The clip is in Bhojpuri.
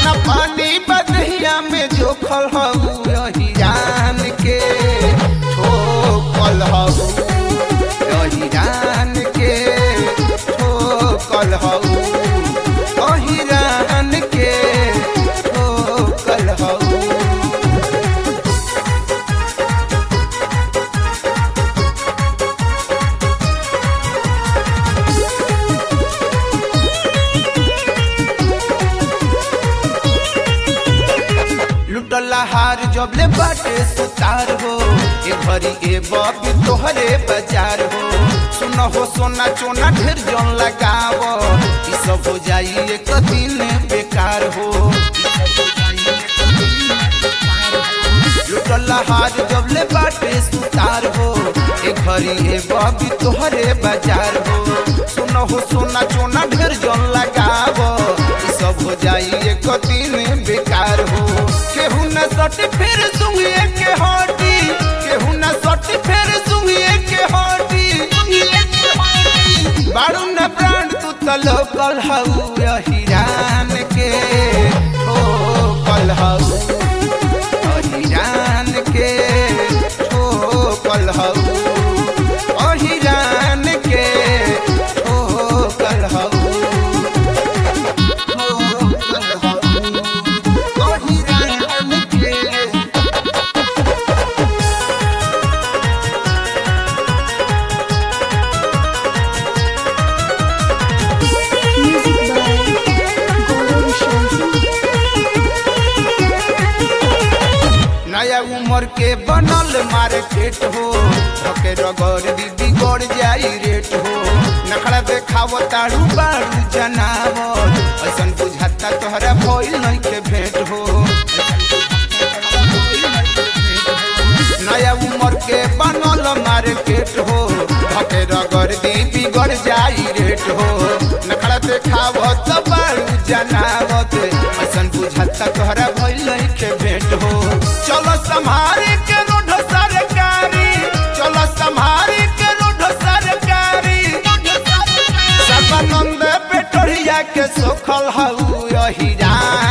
दाना पानी बदहिया में जोखल हऊ यही जान के हो कल हऊ यही जान के हो कल हऊ यही जान के हो कल हऊ लुटला हार जबले बाटे सुतार हो ए घरी ए बबी तोहरे बाजार हो सुन हो सोना चोना ढेर जन लगाव ई सब हो जाई एक दिन बेकार हो लुटला हार जबले बाटे सुतार हो ए घरी ए बबी तोहरे बाजार हो सुन हो सोना चोना ढेर जन लगाव ई सब हो जाई एक दिन बेकार हो केहू न सट फिर सुइए के हटी केहू न सट फिर सुइए के हटी बाड़ू न प्राण तू त लोकल हऊ यही जान के ओ कल हऊ यही जान के ओ कल हऊ यही जान के ओ कल हऊ ओ कल हऊ यही जान के Music by Gaurav Shanti. नया उम्र के बनल मार्केट हो ओके रगड़ दी बिगड़ जाई रेट हो नखड़ा देखाव ताड़ू बाड़ू जनावर ऐसन बुझाता तोहरा भइल नहीं के भेंट हो नया उम्र के बनल मार्केट हो ओके रगड़ दी बिगड़ जाई रेट हो नखड़ा देखाव तो बाड़ू जनावत ऐसन बुझाता तोहरा भइल नहीं के भेंट हो चलो संभारे के रोड सरकारी चलो संभारे के रोड सरकारी सदानंद पेटरिया के सोखल हऊ यही जान